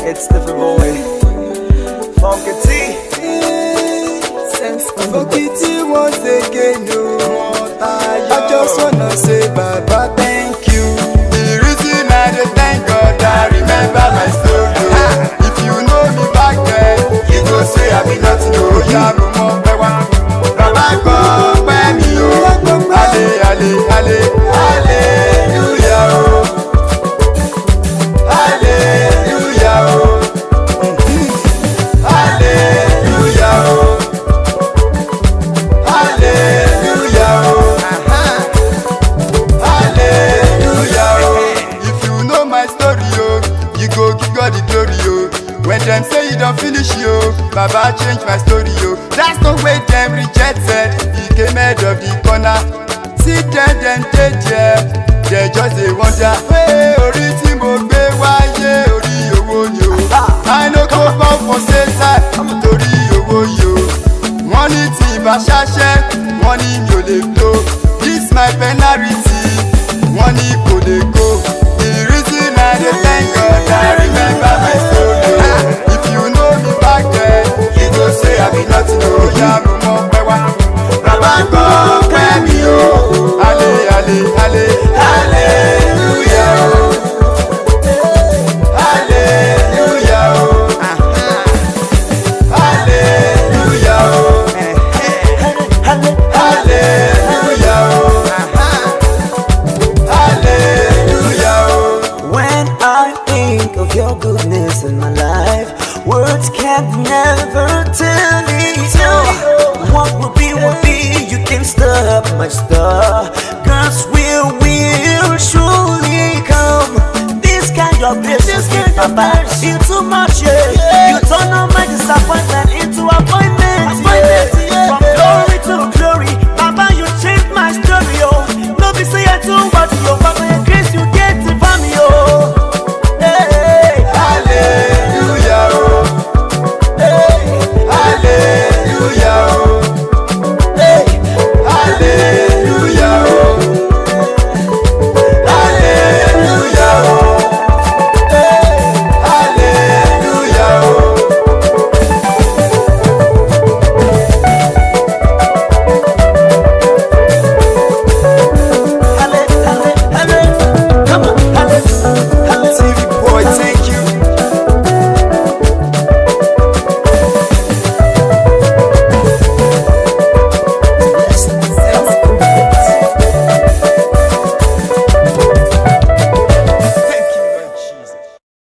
It's the boy. Funky T. Okiti once again, no. I just wanna say Baba thank you. The reason I dey thank God, I remember my story. oh. If you know me back then, you go say I be nothing. Oh, yeah, mo mọ pẹ́ wá. Bàbá kan pẹ́ mi o. Ale ale ale hallelujah o. Hallelujah o. Hallelujah o. Hallelujah o. Hallelujah o. If you know my story o, you go give God the glory o. When dem say you don finish yo, Baba change my story o. That's the way dem rejected, he came head of the corner. See dem dem dey there, dem just dey wonder. Hey, orí tí mo gbé wáyé orí owó ni o. I no go fall for same time torí owó yìí o. Wọ́n ní tí ìbá ṣáṣẹ́, wọ́n ní mi ò lè blow. This my penalty, wọ́n ní kò lè go. The reason I dey thank God, I remember my story. o. If you know me back then, you go say I be nothing o. Yá mo mọ pẹ́ wá. Bàbá kan pẹ́ mi o. Ale ale ale hallelujah o. Hallelujah o. Hallelujah o. Hallelujah o. Hallelujah o. When I think of your goodness in my life, words can never tell it. all. What will be, will be, you can stop my star. God's will will surely come. This kind of blessings, Papa, feel too much, yeah.